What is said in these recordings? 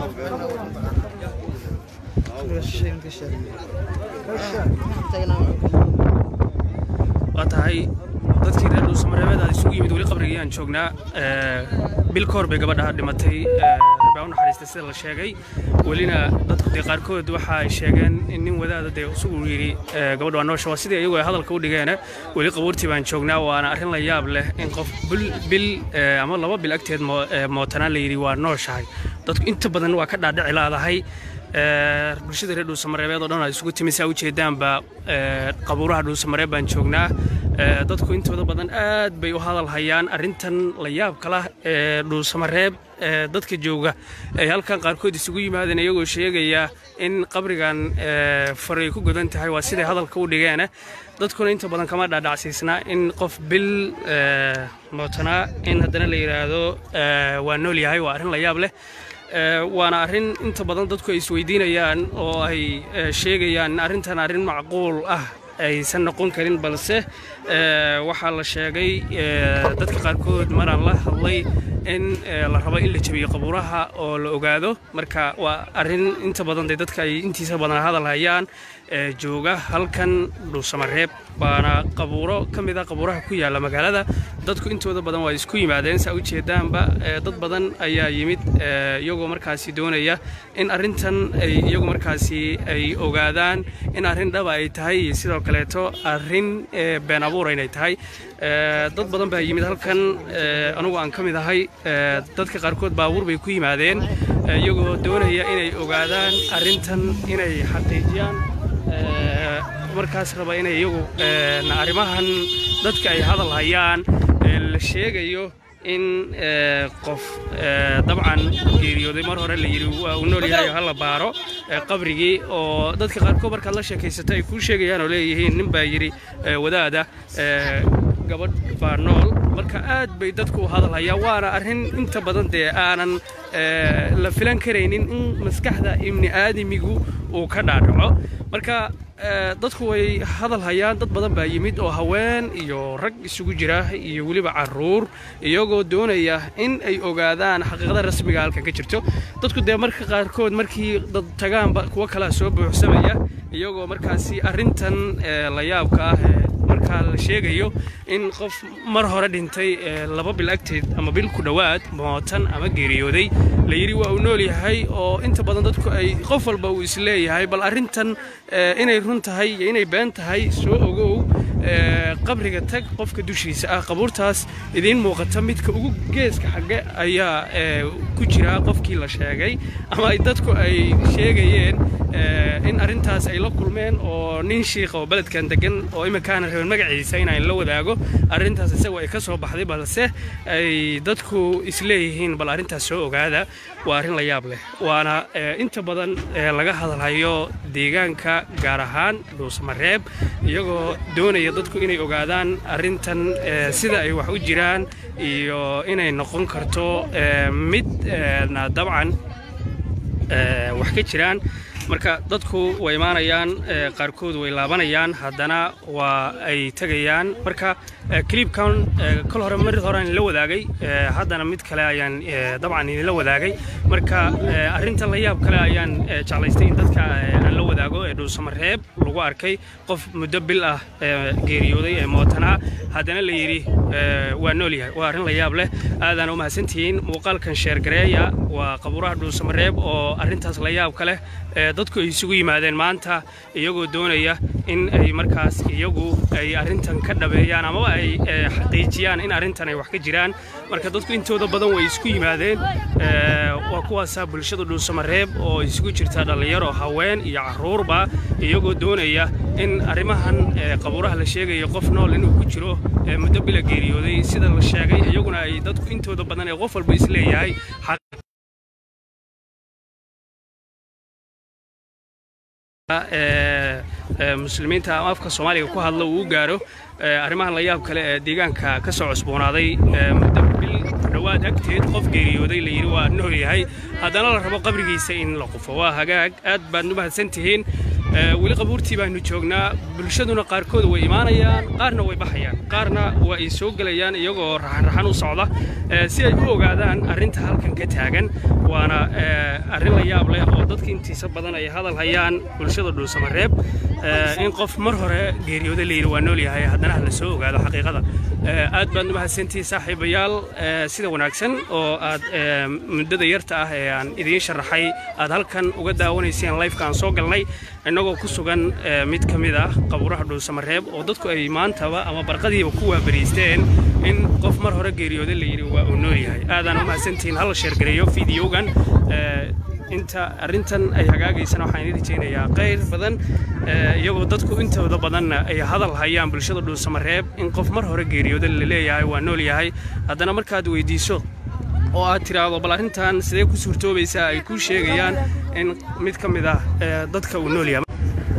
waa tahay dadkii reer dhuusamareebeed aad isugu yimid weli qabrigii aan joognaa bil ka hor bay gabadha dhimatay rabaa u naxariistay sida la sheegay welina dadku dee qaarkood waxa ay sheegeen in nin wadaada dee isugu yidhi gabadha waa noosha waa sidii iyagu ay hadalka u dhigeene weli qabuurtii baan joognaa waana arrin la yaab leh in qof bil ama laba bil agteed mootanaan la yidhi waa nooshahay dadku inta badan waa ka dhaadhici laadahay bulshada reer dhuusamareebeed oo dhan ay isugu timi saa ujeedaanba qabuuraha dhuusamareeb baan joognaa dadku intooda badan aad bay u hadal hayaan arrintan la yaabka lah ee dhuusamareeb dadka jooga ay halkan qaarkood isugu yimaadeen iyagoo sheegaya in qabrigan faray ku godan tahay waa siday hadalka u dhigeene dadkuna inta badan kama dhaadhacsiisnaa in qof bil mootanaa in haddana la yidhaahdo waa nool yahay waa arrin la yaab leh waana arrin inta badan dadku ay isweydiinayaan oo ay sheegayaan arrintan arrin macquul ah aysan noqon karin balse waxaa la sheegay dadka qaarkood maraan la hadlay in la rabo in la jabiyo qabuuraha oo la ogaado marka waa arrin inta badan de dadka ay intiisa badan hadal hayaan jooga halkan dhuusamareeb waana qabuuro ka mid a qabuuraha ku yaalla magaalada dadku intooda badan waa isku yimaadeen saa ujeedaanba dad badan ayaa yimid iyagoo markaasi doonaya in arrintan ay iyagu markaasi ay ogaadaan in arrin dhaba ay tahay iyo sidoo kaleeto arrin been abuur inay tahay dad badan baa yimid halkan anugu aan ka mid ahay dadka qaarkood baabuur bay ku yimaadeen iyagoo doonaya inay ogaadaan arrintan inay xaqiijiyaan markaas raba inay iyagu arrimahan dadka ay hadal hayaan la sheegayo in qof dabcan geeriyooday mar hore la yidhi waa uu nool yahay oo hala baaro qabrigii oo dadka qaarkood markaad la sheekaysato ay kuu sheegayaan oo leeyihiin nin baa yidhi wadaada gabadh baa nool marka aad bay dadku u hadal hayaan waana arrin inta badan dee aanan la filan karaynin in maskaxda ibni aadamigu uu ka dhaadhaco marka dadku way hadal hayaan dad badan baa yimid oo haween iyo rag isugu jira iyo weliba caruur iyagoo doonaya in ay ogaadaan xaqiiqada rasmiga halkan ka jirto dadku dee marka qaarkood markii dad tagaanba kuwo kalea soo buuxsamaya iyagoo markaasi arrintan la yaabka ah markaa la sheegayo in qof mar hore dhintay laba bil agteed ama bil ku dhowaad mootan ama geeriyooday la yidhi waa uu nool yahay oo inta badan dadku ay qof walba uu isleeyahay bal arrintan inay run tahay iyo inay been tahay soo ogow qabriga tag qofka dushiisa ah qabuurtaas idiin muuqata midka ugu geeska xagge ayaa ku jira qofkii la sheegay ama ay dadku ay sheegayeen in arrintaas ay la kulmeen oo nin shiikha oo beledkan degan oo iminkaana rabeen magaciisa inaan la wadaago arrintaas isagoo ay ka soo baxday balse ay dadku isleeyihiin bal arrintaas soo ogaada waa arrin la yaab leh waana inta badan laga hadalhayo deegaanka gaar ahaan dhuusamareeb iyagoo doonaya dadku inay ogaadaan arrintan sida ay wax u jiraan iyo inay noqon karto mid dabcan wax ka jiraan marka dadku way imaanayaan qaarkood way laabanayaan haddana waa ay tegayaan marka clibkan kol hore mar horean la wadaagay haddana mid kale ayaan dabcan idinla wadaagay marka arrintan la yaab kale ayaan jeclaystay in dadka aan la wadaago ee dhuusamareeb lagu arkay qof muddo bil ah geeriyooday ee mootanaa haddana la yidhi waa nool yahay waa arrin la yaab leh aadaan u mahadsantihiin muuqaalkan sheergareeya waa qabuuraha dhuusamareeb oo arrintaas la yaab ka leh dadku ay isugu yimaadeen maanta iyagoo doonaya in ay markaas iyagu ay arrintan ka dhabeeyaan amaba ay xaqiijiyaan in arrintan ay wax ka jiraan marka dadku intooda badan way isku yimaadeen waa kuwaasaa bulshada dhuusamareeb oo isugu jirta dhallinyaro haween iyo carruurba iyagoo doonaya in arrimahan qabuuraha la sheegayo qof nool inuu ku jiro muddo bila geeriyooday sida la sheegay iyaguna ay dadku intooda badan ee qof walba isleeyahay muslimiinta ama afka soomaaliga ku hadla uu u gaaro arrimahan la yaab kale ee deegaanka ka soo cusboonaaday muddo bil dhowaad agteed qof geeriyooday la yidhi waa nool yahay haddana la rabo qabrigiisa in la qufo waa hagaag aad baad u mahadsan tihiin weli qabuurtii baanu joognaa bulshaduna qaarkood way imaanayaan qaarna way baxayaan qaarna waa ay soo gelayaan iyagoo raxanraxan u socda si ay u ogaadaan arrinta halkan ka taagan waana arrin la yaab leh oo dadka intiisa badan ay hadal hayaan bulshada dhuusamareeb in qof mar hore geeriyooda la yidhi waa nool yahay haddana ha la soo ogaado xaqiiqada aad baad mahadsantihi saaxiibayaal sida wanaagsan oo aad muddada yarta ah ee aan idiin sharaxay aad halkan uga daawanayseen lifeka aan soo galnay innagoo ku sugan mid ka mid ah qabuuraha dhuusamareeb oo dadku ay maantaba ama barqadiiba ku waabariisteen in qof mar hore geeriyooda la yidhi waa uu nool yahay aadaan u mahadsantihiin hala sheergareeyo fideogan inta arrintan ay hagaagaysana waxaan idin rajaynayaa qayr badan iyagoo dadku intooda badanna ay hadal hayaan bulshada dhuusamareeb in qof mar hore geeriyooda la leeyahay waa nool yahay haddana markaad weydiiso oo aad tiraahdo bal arrintan sidee ku suurtoobaysaa ay kuu sheegayaan in mid ka mid ah dadka uu nool yahay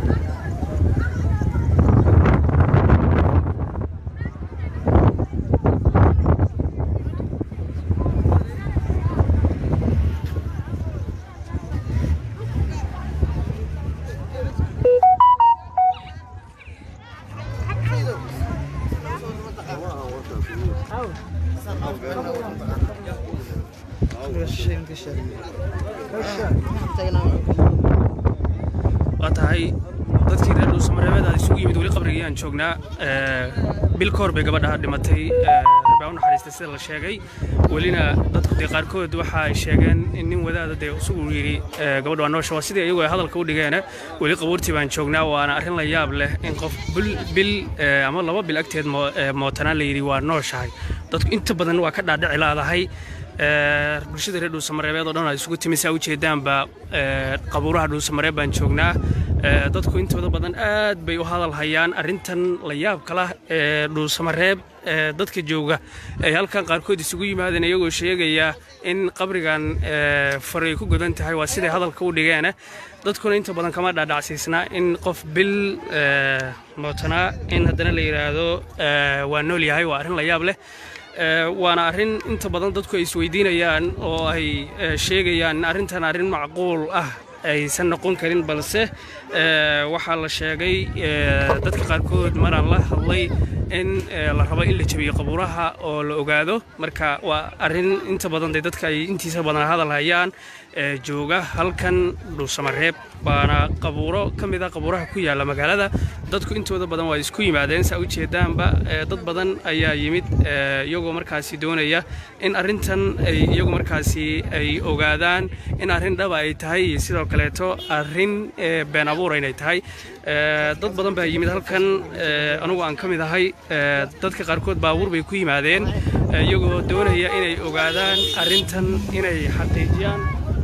waa tahay dadkii reer dhuusamareebeed aad isugu yimid weli qabrigayaan joognaa bil ka hor bay gabadha dhimatay rabaa u naxariistay sida la sheegay welina dadku dee qaarkood waxa ay sheegeen in nin wadaada dee isugu yidhi gabadha waa noosha waa sidii iyagu ay hadalka u dhigeene weli qabuurtii baan joognaa waana arrin la yaab leh in qof bil ama laba bil agteed mootanaan la yidhi waa nooshahay dadku inta badan waa ka dhaadhici laadahay bulshada reer dhuusamareebeed oo dhan aad isugu timi saa ujeedaanba qabuuraha dhuusamareeb baan joognaa dadku intooda badan aad bay u hadal hayaan arrintan la yaabka lah ee dhuusamareeb dadka jooga ay halkan qaarkood isugu yimaadeen iyagoo sheegaya in qabrigan faray ku godan tahay waa siday hadalka u dhigeene dadkuna inta badan kama dhaadhacsiisna in qof bil mootanaa in haddana la yidhaahdo waa nool yahay waa arrin la yaab leh waana arrin inta badan dadku ay isweydiinayaan oo ay sheegayaan in arrintan arrin macquul ah aysan noqon karin balse waxaa la sheegay dadka qaarkood maraan la hadlay in la rabo in la jabiyo qabuuraha oo la ogaado marka waa arrin inta badan de dadka ay intiisa badan hadal hayaan jooga halkan dhuusamareeb waana qabuuro ka mid a qabuuraha ku yaalla magaalada dadku intooda badan waa isku yimaadeen saa ujeedaanba dad badan ayaa yimid iyagoo markaasi doonaya in arrintan ay iyagu markaasi ay ogaadaan in arrin dhaba ay tahay iyo sidoo kaleeto arrin been abuur inay tahay dad badan baa yimid halkan anugu aan ka mid ahay dadka qaarkood baabuur bay ku yimaadeen iyagoo doonaya inay ogaadaan arrintan inay xaqiijiyaan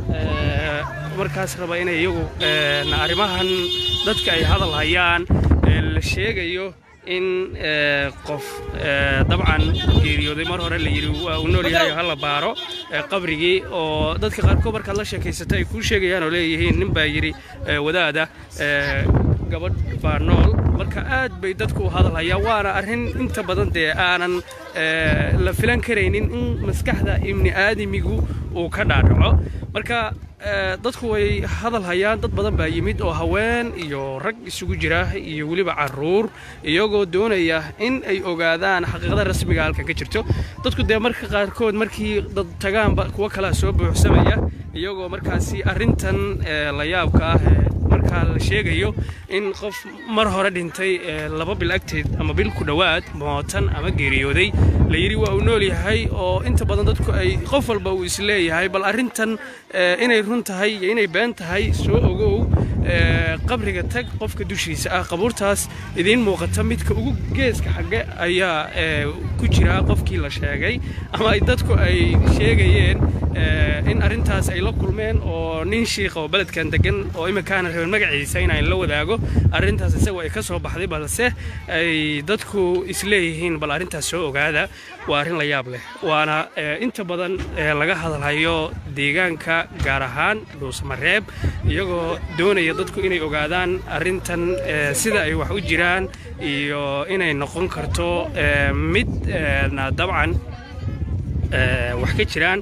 markaas raba inay iyagu arrimahan dadka ay hadal hayaan la sheegayo in qof dabcan geeriyooday mar hore la yidhi waa uu nool yahay ha la baaro qabrigii oo dadka qaarkood markaad la sheekaysato ay kuu sheegayaan oo leeyihiin nin baa yidhi wadaada gabadh baa nool marka aad bay dadku u hadalhayaan waana arrin inta badan dee aanan la filan karaynin in maskaxda ibni aadamigu uu ka dhaadhaco marka dadku way hadal hayaan dad badan baa yimid oo haween iyo rag isugu jira iyo weliba caruur iyagoo doonaya in ay ogaadaan xaqiiqada rasmiga halkan ka jirto dadku dee marka qaarkood markii dad tagaanba kuwo kalea soo buuxsamaya iyagoo markaasi arrintan la yaabka ah markaa la sheegayo in qof mar hore dhintay laba bil agteed ama bil ku dhowaad mootan ama geeriyooday la yidhi waa uu nool yahay oo inta badan dadku ay qof walba uu isleeyahay bal arrintan inay run tahay iyo inay been tahay soo ogow qabriga tag qofka dushiisa ah qabuurtaas idiin muuqata midka ugu geeska xagge ayaa ku jira qofkii la sheegay ama ay dadku ay sheegayeen in arrintaas ay la kulmeen oo nin shiikha oo beledkan degan oo iminkaana rabeen magaciisa inaan la wadaago arrintaas isagu ay ka soo baxday balse ay dadku isleeyihiin bal arrintaas soo ogaada waa arrin la yaab leh waana inta badan laga hadalhayo deegaanka gaar ahaan dhuusamareeb iyagoo doonaya dadku inay ogaadaan arrintan sida ay wax u jiraan iyo inay noqon karto mid dabcan wax ka jiraan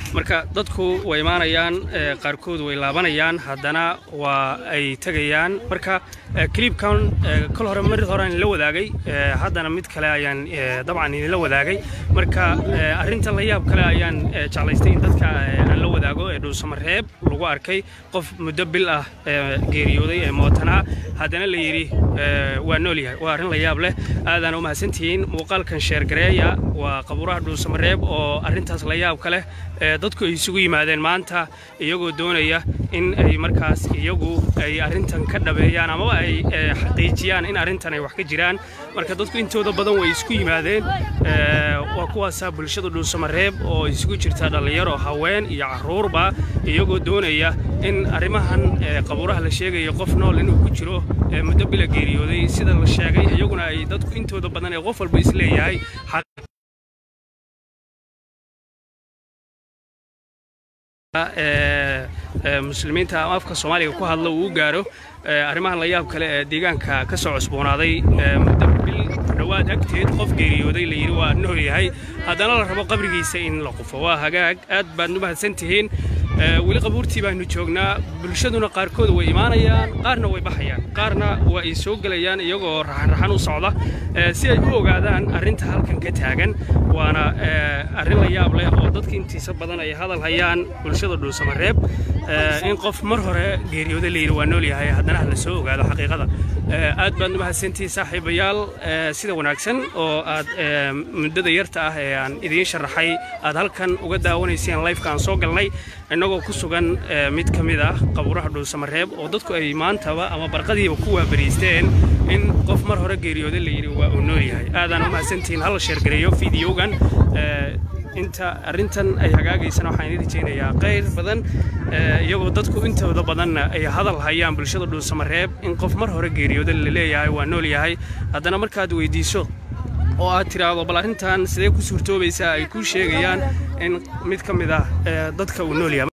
marka dadku way imaanayaan qaarkood way laabanayaan haddana waa ay tegayaan marka clibkan kol hore mar horaan la wadaagay haddana mid kale ayaan dabcan idinla wadaagay marka arrintan la yaab kale ayaan jeclaystay in dadka aan la wadaago ee dhuusamareeb lagu arkay qof muddo bil ah geeriyooday ee mootanaa haddana la yidhi waa nool yahay waa arrin la yaab leh aadaan u mahadsantihiin muuqaalkan sheergareeya waa qabuuraha dhuusamareeb oo arrintaas la yaab ka leh dadku ay isugu yimaadeen maanta iyagoo doonaya in ay markaas iyagu ay arrintan ka dhabeeyaan amaba ay xaqiijiyaan in arrintan ay wax ka jiraan marka dadku intooda badan way isku yimaadeen waa kuwaasaa bulshada dhuusamareeb oo isugu jirta dhallinyaro haween iyo carruurba iyagoo doonaya in arrimahan qabuuraha la sheegayo qof nool inuu ku jiro muddo bila geeriyooday sida la sheegay iyaguna ay dadku intooda badan ee qof walba isleeyahay muslimiinta ama afka soomaaliga ku hadla uu u gaaro arrimahan la yaab kale ee deegaanka ka soo cusboonaaday muddo bil dhowaad agteed qof geeriyooday la yidhi waa nool yahay haddana la rabo qabrigiisa in la qufo waa hagaag aad baad u mahadsan tihiin weli qabuurtii baanu joognaa bulshaduna qaarkood way imaanayaan qaarna way baxayaan qaarna waa ay soo gelayaan iyagoo raxanraxan u socda si ay u ogaadaan arrinta halkan ka taagan waana arrin la yaab leh oo dadka intiisa badan ay hadal hayaan bulshada dhuusamareeb in qof mar hore geeriyooda layidhi waa nool yahay haddana la soo ogaado xaqiiqada aad baad u mahadsantihiin saaxiibayaal sida wanaagsan oo aad muddada yarta ah ee aan idiin sharaxay aad halkan uga daawanayseen lifeka aan soo galnay innagoo ku sugan mid ka mid ah qabuuraha dhuusamareeb oo dadku ay maantaba ama barqadiiba ku waabariisteen in qof mar hore geeriyooda layidhi waa uu nool yahay aadaan u mahadsantihiin hala sheergareeyo fideogan inta arrintan ay hagaagaysana waxaan idin rajaynayaa qayr badan iyagoo dadku intooda badanna ay hadal hayaan bulshada dhuusamareeb in qof mar hore geeriyooda la leeyahay waa nool yahay haddana markaad weydiiso oo aad tiraahdo bal arrintan sidee ku suurtoobaysaa ay kuu sheegayaan in mid ka mid ah dadka uu nool yahay